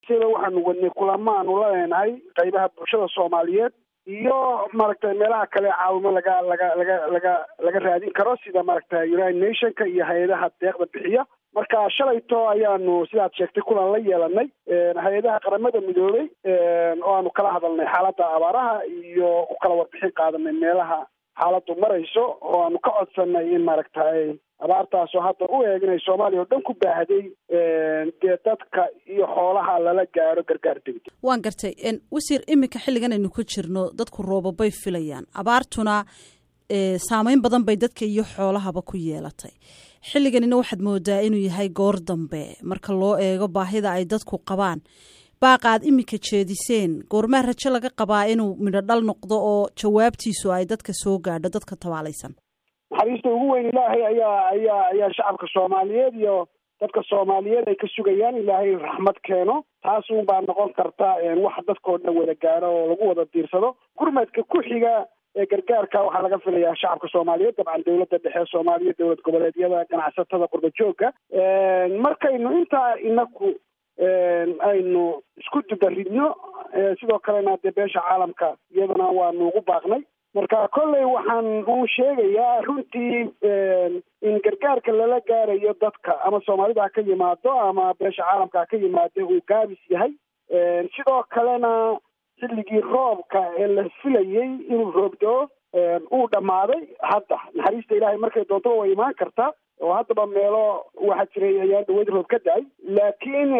sida waxaanu wadnay kulamo aanu la leenahay qaybaha bulshada soomaaliyeed iyo maaragtay meelaha kale caawimo laga laga laga laga laga raadin karo sida maaragtay united nationka iyo hay-adaha deeqda bixiya marka shalayto ayaanu sidaad sheegtay kulan la yeelanay hay-adaha qaramada midoobay oo aanu kala hadalnay xaaladda abaaraha iyo u kala warbixin qaadanay meelaha xaaladdu marayso oo aanu ka codsanay in maaragtay abaartaasoo hadda u eeg inay soomaaliya oo dhan ku baahday dee dadka iyo xoolaha lala gaaro gargaar degdeg waan gartay wasiir iminka xilligan aynu ku jirno dadku roobabay filayaan abaartuna saameyn badan bay dadka iyo xoolahaba ku yeelatay xilliganina waxaad moodaa inuu yahay goor dambe marka loo eego baahida ay dadku qabaan baaqaad iminka jeediseen goormaa rajo laga qabaa inuu midho dhal noqdo oo jawaabtiisu ay dadka soo gaadho dadka tabaalaysan naxariista ugu weyn ilaahay ayaa ayaa ayaa shacabka soomaaliyeed iyo dadka soomaaliyeed ay ka sugayaan ilaahay raxmad keeno taas un baa noqon karta wax dadkao dhan wada gaaro oo lagu wada diirsado gurmadka ku xiga ee gargaarka waxaa laga filayaa shacabka soomaaliyeed dabcan dowladda dhexe soomaaliya dowlad goboleedyada ganacsatada qurba joogga markaynu intaa inaku aynu isku dubaridno sidoo kalena dee beesha caalamka iyadana waanu ugu baaqnay marka kolley waxaan uu sheegayaa runtii in gargaarka lala gaarayo dadka ama soomaalida ha ka yimaado ama beesha caalamka ha ka yimaado uu gaabis yahay sidoo kalena xilligii roobka ee la filayey inuu roobdo uu dhammaaday hadda naxariista ilaahay markay doontoba way imaan kartaa oo haddaba meelo waxaa jiray ayaan dhaweyd roob ka da-ay laakiin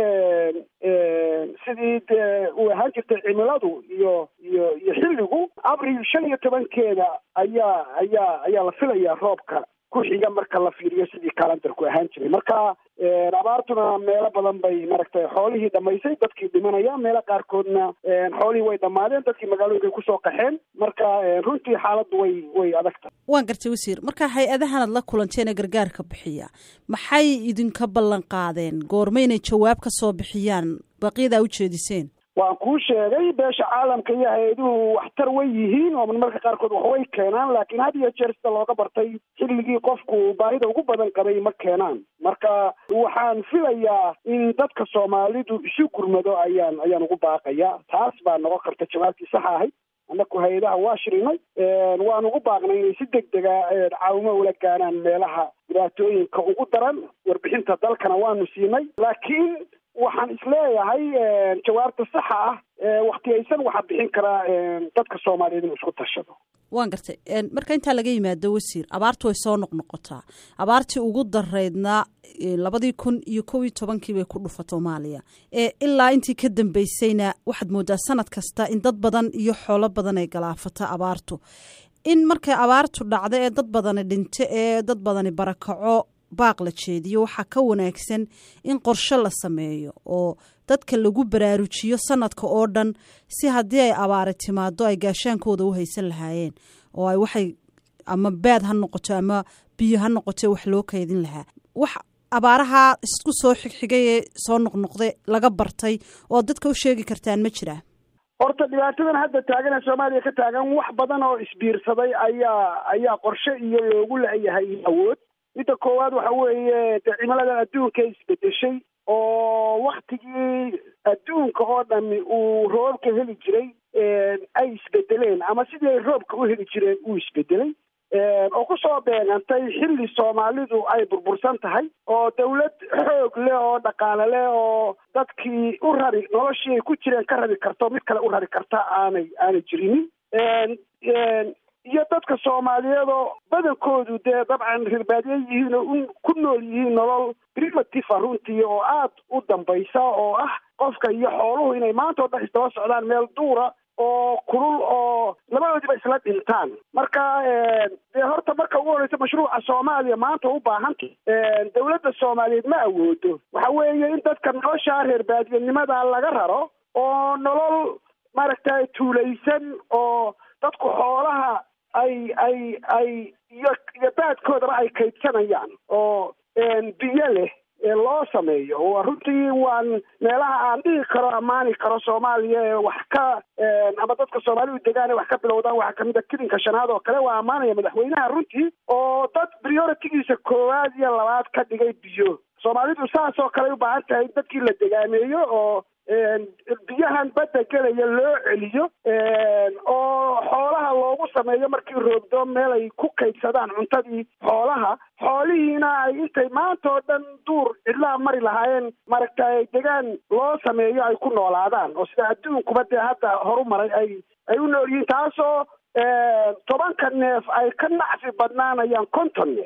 sidii dee uu ahaan jirtay cimiladu iyo iyo iyo xilligu abril shan iyo tobankeeda ayaa ayaa ayaa la filayaa roobka ku xiga marka la fiiriyo sidii kalandarku ahaan jiray marka abaartuna meelo badan bay maaragtay xoolihii dhamaysay dadkii dhimanaya meelo qaarkoodna xoolihii way dhammaadeen dadkii magaalooyinkay kusoo qaxeen marka runtii xaaladdu way way adagtahay waan gartay wasiir marka hay-adahanad la kulanteena gargaarka bixiya maxay idinka ballan qaadeen goorma inay jawaab ka soo bixiyaan baqyadaa u jeediseen waan kuu sheegay beesha caalamka iyo hay-aduhu waxtar way yihiin oo marmarka qaarkood wax way keenaan laakiin had iyo jeer sida looga bartay xilligii qofku baahida ugu badan qabay ma keenaan marka waxaan filayaa in dadka soomaalidu isu gurmado ayaan ayaan ugu baaqaya taas baa noqon karta jawaabtii saxa ahayd annaku hay-adaha waa shirinay waan ugu baaqnay inay si deg dega caawimo ula gaaraan meelaha dhibaatooyinka ugu daran warbixinta dalkana waanu siinay laakiin waxaan isleeyahay jawaabta saxa ah waktiyaysan waxaa bixin karaa dadka soomaaliyeed inuu isku tashado waan gartay marka intaa laga yimaado wasiir abaartu way soo noqnoqotaa abaartii ugu daraydna labadii kun iyo kow iyo tobankii bay ku dhufa soomaaliya ilaa intii ka dambeysayna waxaad moodaa sanad kasta in dad badan iyo xoolo badan ay galaafata abaartu in markay abaartu dhacdo ee dad badani dhinto ee dad badani barakaco baaq la jeediyo waxaa ka wanaagsan in qorshe la sameeyo oo dadka lagu baraarujiyo sanadka oo dhan si haddii ay abaari timaado ay gaashaankooda u haysan lahaayeen oo ay waxay ama baad ha noqoto ama biyo ha noqoto wax loo kaydin lahaa wax abaaraha isku soo xigxigay ee soo noqnoqday laga bartay oo dadka u sheegi kartaan ma jiraa horta dhibaatadan hadda taagan ee soomaaliya ka taagan wax badan oo isbiirsaday ayaa ayaa qorshe iyo loogu leeyahay awood midda koowaad waxa weeye dee cimiladan adduunka isbedeshay oo waktigii adduunka oo dhami uu roobka heli jiray ay isbedeleen ama sidii ay roobka u heli jireen uu isbedelay oo kusoo beegantay xilli soomaalidu ay burbursan tahay oo dawlad xoog leh oo dhaqaale leh oo dadkii u rari noloshii ay ku jireen ka rari karto mid kale u rari karta aanay aanay jirinin iyo dadka soomaaliyeed oo badankoodu dee dabcan rirbaadye yihiin oo ku nool yihiin nolol primitive runtii oo aad u dambaysa oo ah qofka iyo xooluhu inay maanta oo dhan isdaba socdaan meel duura oo kulul oo labadoodiba isla dhintaan marka dee horta marka ugu horeysa mashruuca soomaaliya maanta u baahanta dawladda soomaaliyeed ma awoodo waxa weeye in dadka nolosha reer baadiyanimada laga raro oo nolol maaragtay tuulaysan oo dadku xoolaha ay ay ay iyo iyo baadkoodaba ay kaydsanayaan oo biyo leh loo sameeyo waa runtii waan meelaha aan dhihi karo ammaani karo soomaaliya ee wax ka ama dadka soomaalidu degaan ee wax ka bilowdaan waxaa kamid a kilinka shanaad oo kale waa ammaanaya madaxweynaha runtii oo dad prioritigiisa koowaad iyo labaad ka dhigay biyo soomaalidu saas oo kale ay u baahan tahay in dadkii la degaameeyo oo biyahan badda gelaya loo celiyo oo xoolaha loogu sameeyo markii roogdo meel ay ku kaydsadaan cuntadii xoolaha xoolihiina ay intay maanta oo dhan duur cidlaha mari lahaayeen maaragtay degaan loo sameeyo ay ku noolaadaan oo sida adduunkuba dee hadda horu maray ay ay u nool yihiin taasoo tobanka neef ay ka nacfi badnaanayaan konton neef